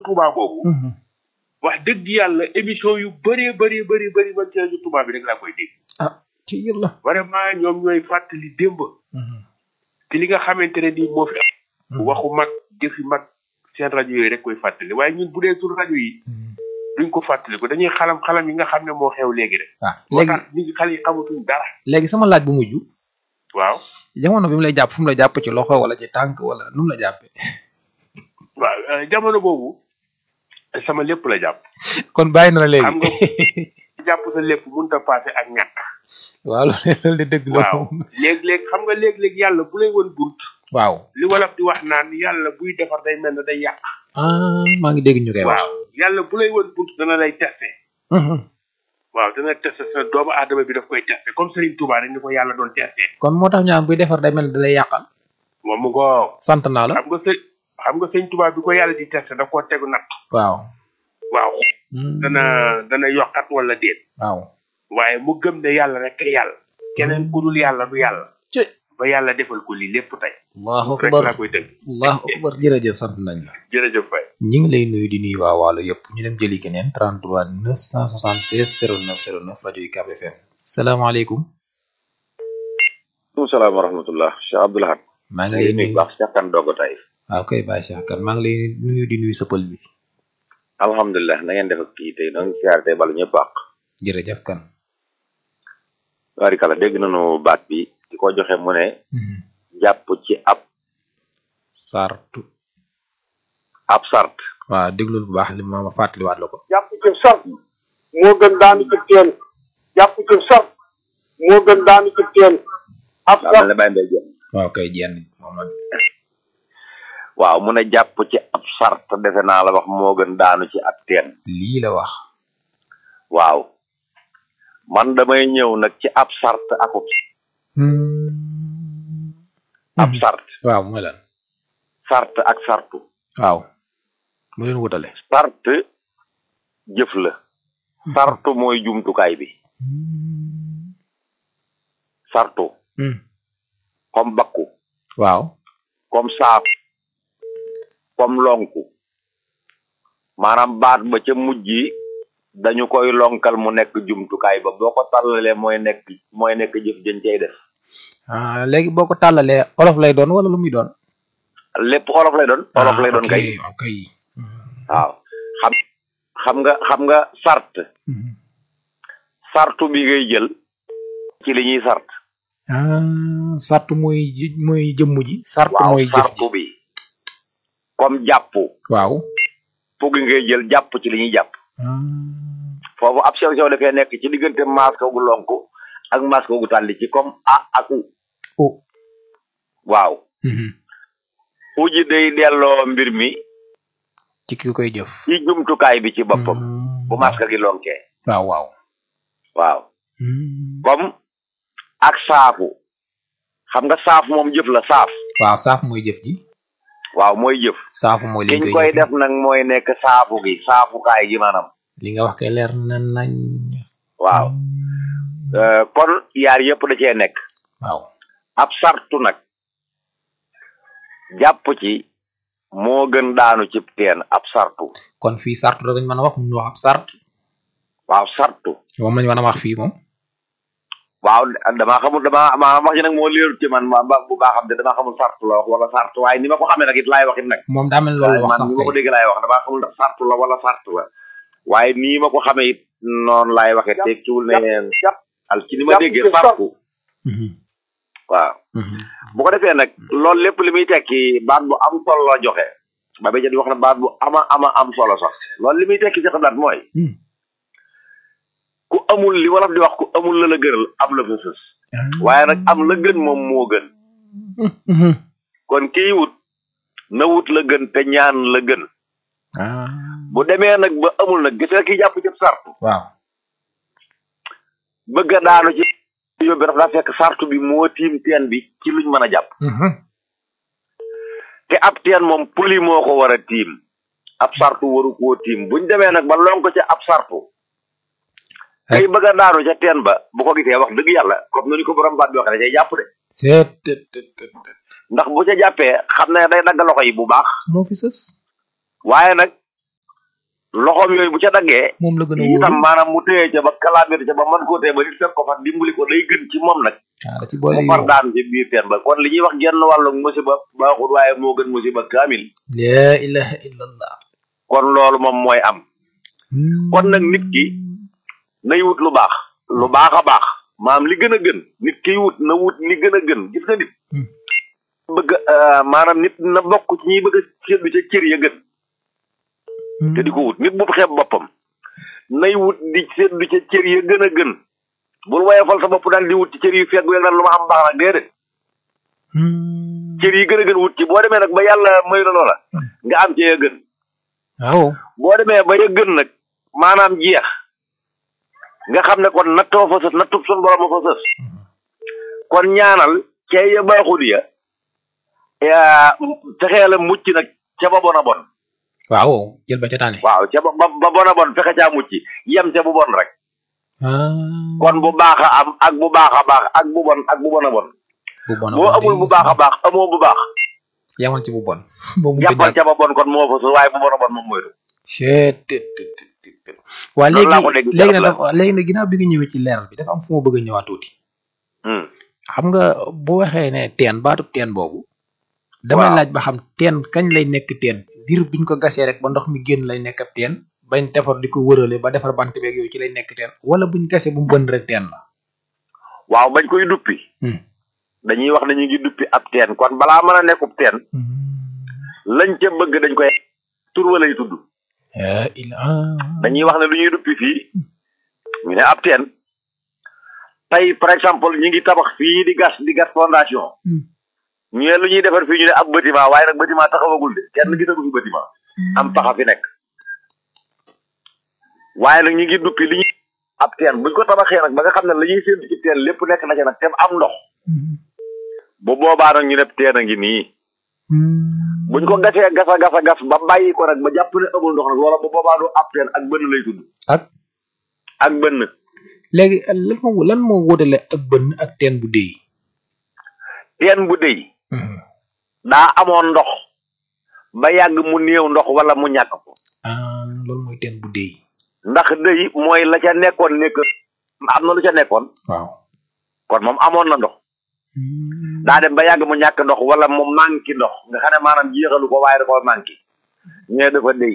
Touba boobu wax dëgg yàlla émission yu bëree bëri bëri bëri man ci rajo Touba bi rek laa koy dégg ah ci yàlla vraiment ñoom ñooy fàttali démb ci li nga xamante ne nii moo fi am waxu mag jëfi mag seen rajo yooyu rek koy fàttali waaye ñun bu dee suñu rajo yi duñ ko fàttali ko dañuy xalam xalam yi nga xam ne moo xew léegi rek waaw moo léegi tax nit ñi xale yi xamatuñ dara léegi sama laaj bu mujj waaw jamono bi mu lay jàpp fu mu la jàpp ci loxo wala ci tànk wala nu mu la jàppee waaw euh, jamono boobu sama lépp la jàpp kon bàyyi na la léegi xam nga jàpp sa lépp mënut a passé ak ñàkk waaw loolu de dëgg la waaw léeg-léeg xam nga léeg-léeg yàlla bu lay woon bunt waaw li wolof di wax naan yàlla buy defar day mel ne day yàq ah maa ngi dégg ñu koy wax waaw yàlla bu lay woon bunt dana lay testé waaw dana testé sa doomu aadama bi daf koy testé comme Serigne Touba rek ni ko yàlla doon testé kon moo tax ñu am buy defar day mel ne da lay yàqal moom mu ngoo sant naa la xam nga sëñ xam nga sëñ Touba bi ko yàlla di testé daf koo tegu natt waaw waaw dana dana yokkat wala déet waaw waaye mu gëm ne yàlla rek kay yàlla keneen ku dul yàlla du yàlla ci ba yàlla defal ko lii lépp tey allahu rek akbar laa koy tënk allahu akbar jërëjëf sant nañ la jërëjëf Faye ñi ngi lay nuyu di nuyu waa waalo yëpp ñu dem jëli keneen 33 976 09 09 rajo yi Cap FM salaamaaleykum maaleykum salaam wa rahmatullah Cheikh Abdoul Ahad maa ngi maa lay ngi nuyu nuyu baax Cheikh Kane Dogo tay waaw kay Baye Cheikh kan maa ngi lay nuyu di nuyu sa pël bi alhamdulilah na ngeen def ak kii tey noo ngi siyaar tey balu ñëpp àq jërëjëf kan warikala dégg nañu baat bi di ko joxe mu ne jàpp ci ab sartu ab sart waaw déglul bu baax li ma ma fàttaliwaat la ko jàpp ci sart moo gën daanu ci teen jàpp ci sart moo gën daanu ci teen ab daa mel sart ne bàyyi mbay jenn waaw kay jenn moom la waaw mu ne jàpp ci ab sart defe naa la wax moo gën daanu ci ab teen lii la wax waaw man damay ñëw nag ci ab sart akub ab sart waaw mooy lan sart ak sartu waaw mu leen wutale sart jëf la sartu mooy jumtukaay bi sartu comme bakku waaw comme saaf comme lonku maanaam baat ba ca mujj yi dañu koy lonkal mu nekk jumtukaay ba boo ko tallalee mooy nekk mooy nekk jëf jën cay def ah léegi boo ko tàllalee olof lay doon wala lu muy doon lépp olof lay doon olof lay doon kay ok ok waaw xam xam nga xam nga sart sartu bi ngay jël ci li ñuy sart ah sartu mooy ji mooy jëmm ji sartu waaw mooy jëf sartu ji bi comme jàpp waaw fu gi ngay jël jàpp ci li ñuy jàpp ah foofu ab sew sew dafay nekk ci diggante masque gu lonku ak masque gu tàlli ci comme a ak u oh waaw mhm. uji day delloo mbir mi ci ki koy jëf ci jumtukaay bi ci boppam Mm, bu masque gi lonkee waaw waaw waaw Mm. comme ak saafu xam nga saaf moom jëf la saaf waaw saaf mooy jëf ji waaw mooy jëf saafu mooy li liñ koy koy jëf def nag mooy nekk saafu gi saafukaay gi maanaam li nga wax kay leer na nañ waaw Euh, kon yaar yëpp da cee nekk waaw ab sartu nag jàpp ci moo gën daanu ci teen ab sartu kon fii sartu la dañ mën a wax mun wax ab sart waaw sartu moom lañ mën a wax fii moom waaw damaa xamul damaa maanaam wax ji nag moo leerul ci man ma ba bu baax xam te damaa xamul sartu la wax wala sartu waaye ni ma ko xamee nag it laay wax it nag moom daa mel ni loolu la wax man sax ni ma ko kay dégg laay wax damaa xamul ndax sartu la wala sartu la waaye nii ma ko xamee it noonu laay waxee tekkiwul ne jàpp al ci ni ma jàpp déggee ci sartu Mhm, waaw mhm. bu ko defee nag loolu lépp li muy tekki baat bu am solo la joxe ba ba di wax na baat bu ama ama am solo sax loolu li muy tekki ci xalaat mooy Hmm. ku amul li wolof di wax ku amul la la gënal am la fa sës Ah. waaye nag am la gën moom moo gën Mhm. kon kii wut na wut la gën te ñaan la gën ah bu demee nag ba amul nag gis nga kii jàpp ci sartu waaw bëgg a daanu ci yóbbi dafa daa fekk sartu bi moo tiim teen bi ci luñ mën a jàpp Mhm. te ab teen moom puli moo ko war a tiim ab sartu waru koo tiim buñ demee nag ba lon ko ca ab sartu kay bëgg a daanu ca teen ba bu ko gisee wax dëgg yàlla comme ni ko borom baat bi waxee da cay jàpp de seet tet tet tet tet. ndax bu ca jàppee xam ne day dagg loxo yi bu baax moo fi sës waaye nag loxoom yooyu bu ca daggee moom la gën a itam wóolu maanaam mu téye ca ba kalaamir ca ba mën koo téye ba nit fekk ko fa dimbali ko day gën ci moom nag ah da ci boole mu far yow daanu ci biir teen ba kon li ñuy wax genn wàllu musiba baaxul waaye moo gën musiba kaamil la ilaha illallah kon loolu moom mooy am kon nag nit ki nay wut lu baax lu baax a baax maam li gën a gën nit kiy wut na wut li gën a gën gis nga nit Hmm. bëgg a maanaam nit na bokk ci ñuy bëgg a seddu ca cër ya gën te di ko wut nit bu xeeb boppam nay wut di seddu ca cër ya gën a gën bul woyofal sa bopp daal di wut ci cër yu feggu ya naan lu ma am baax nag déedéet cër yi gën a gën wut ci boo demee nag ba yàlla may la loola nga am ci ya gën waaw boo demee ba ya gën nag maanaam jeex nga xam ne kon nattoo fa sës nattub sun borom a fa sës kon ñaanal ca ya baaxul ya yaa fexee la mucc nag ca ba bon a bon waaw jël ba ca tànne waaw ca ba ba ba bon a bon fexe caa mucc yem ca bu bon rek ah kon bu baax a am ak bu baax a baax ak bu bon ak bu bon a bon bu bon boo amul bu baax a baax amoo bu baax yamal ci bu bon boo mu yàppal ca ba bon kon moo fa sës waaye bu bon a bon moom moytu waa Loolu laa léegi ko dégg léegi nag Jalle. dafa léegi nag ginnaaw bi nga ñëwee ci leeral bi dafa am fu ma bëgg a ñëwaat tuuti Hmm. xam nga bu waxee ne teen baatub teen boobu damay Waaw. laaj ba xam teen kañ lay nekk teen diir biñ ko gasee rek ba ndox mi génn lay nekk ab teen bañ defar di ko wërale ba defar bant beeg yooyu ci lay nekk teen wala buñ gasee bu mu bënn rek teen la waaw bañ koy duppi Hmm. dañuy wax ne ñu ngi duppi ab teen kon balaa mën a nekkub teen lañ ca bëgg dañ koy tur wa lay tudd ah il ah dañuy wax ne lu ñuy duppi fii ñu ne ab teen tey par exemple ñu ngi tabax fii di gas di gas fondation Hmm. ñu ne lu ñuy defar fii ñu ne ab bâtiment waaye nag bâtiment taxawagul de kenn gisagu fi bâtiment am paxa fi nekk waaye nag ñu ngi duppi li ñuy ab teen buñ ko tabaxee nag ba nga xam ne la ñuy séntu ci teen lépp nekk na ca nag te am ndox bu boobaa nag ñu ne teen a ngi nii buñ ko gasee gasa gasa gas ba bàyyi ko nag ba jàpp ne amul ndox nag loola bu boobaa du ab teen ak bënn lay tudd ak ak bënn léegi lan moo lan moo wóotale ak bënn ak teen bu déy teen bu dey daa amoon ndox ba yàgg mu néew ndox wala mu ñàkk ko ah loolu mooy teen bu déy ndax dey mooy la ca nekkoon nekk am na lu ca nekkoon waaw kon moom amoon na ndox daa dem ba yàgg mu ñàkk ndox wala mu manqué ndox nga xam ne maanaam jeexalu ko waaye da koo manqué ñee dafa dey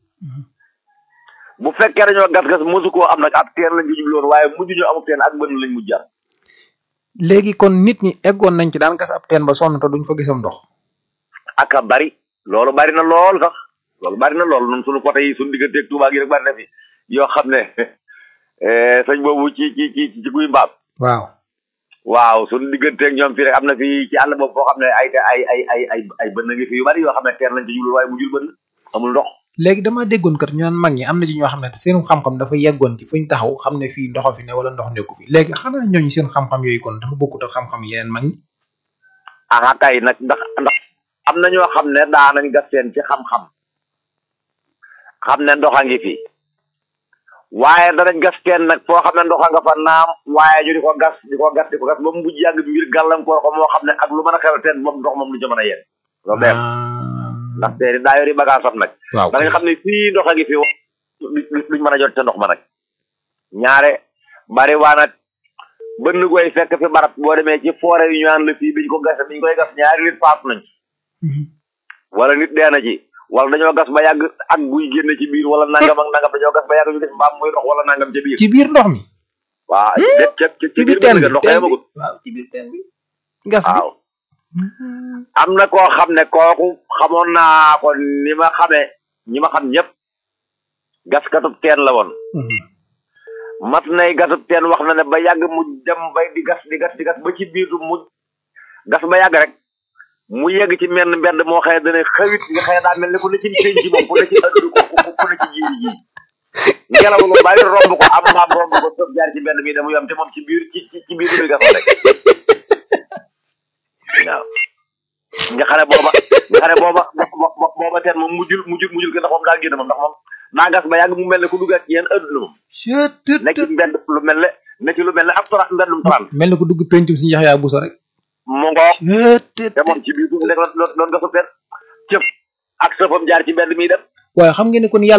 bu fekkee dañoo gas-gas mosu koo am nag ab teen lañ ko jubloon waaye mujj ñu amub teen ak bënn lañ mujj am léegi kon nit ñi eggoon nañ ci daan gas ab teen ba sonn te duñ fa gisam ndox ak a bari loolu bari na lool sax loolu bari na lool ñun suñu côté yi suñu digganteeg Touba gi rek bari na fi yoo xam ne eh, sëñ boobu ci ci ci ci guy mbaam waaw waaw suñu digganteeg ñoom fii rek am na fi ci àll boobu foo xam ne ay ay ay ay ay ay bënn ngi fi yu bari yoo xam ne teen lañ ci jublu waaye mujjul bënn amul ndox léegi dama déggoon kat ñu naan mag ñi am na ci ñoo xam ne seen xam-xam dafa yeggoon ci fuñ taxaw xam ne fii ndoxo fi ne wala ndox nekku fi léegi xanaa ñooñu seen xam-xam yooyu kon dafa bokkut ak xam-xam yeneen mag ñi aha kay nag ndax ndax am na ñoo xam ne daa nañ gas seen ci xam-xam xam ne ndox a ngi fi waaye danañ gas teen nag foo xam ne ndox a nga fa naam waaye ñu di ko gas di ko gas di ko gas ba mu mujj yàgg mbir gàllankoor ko moo xam ne ak lu mën a xew teen moom ndox moom lu ca mën a yegg loolu benn ndax teen daa yori bagage am nag waaw danañ xam ne fii ndox a ngi fi du- duñ mën a jot ca ndox ma nag ñaare bari waa nag bënn koy fekk fi barab boo demee ci foore yu ñu naan la fii biñ ko gas biñ koy gas ñaari nit faatu nañ wala nit dee na ci wala dañoo gas ba yàgg ak buy génn ci biir wala nangam ak nangam dañoo gas ba yàgg ñu def mbaam muy dox wala nangam ca biir ci biir ndox mi waaw déet ca ca ci biir teen bënn bi ga ndox teen bi yemagut waaw ci biir teen bi gas bi waaw am na koo xam ne kooku xamoon naa ko ni ma xamee ñi ma xam ñëpp gaskatub teen la woon mat nay gasub teen wax na ne ba yàgg mu dem bay di gas di gas di gas ba ci biir mu gas ba yàgg rek mu yegg ci menn mbedd moo xëye dana xawit nga xëye daa mel ni ku ne ci pénc ci moom ku ne ci ëdd ko ku ku ne ci jiiri ji ngelaw lu bari romb ko am maam romb ko sëf jaar ci mbedd mi demu yam te moom ci biir ci ci ci biir bi gas rek waaw nga xam ne booba nga xam ne booba bo- bo- booba teen moom mujjul mujjul mujjul ke ndax moom daa génn moom ndax moom daa gas ba yàgg mu mel ne ku duggaat ci yenn adduna moom nekk ci mbedd lu mel ne nekk ci lu mel ne ab tora mbeddum traan mel na ko dugg pencum si njax yaa buso rek mu ngoog te moom ci biir suuf rek loon loon gasub teen cëf ak sëfam jaar ci mbedd mi dem waaye xam ngeen ne kon yàlla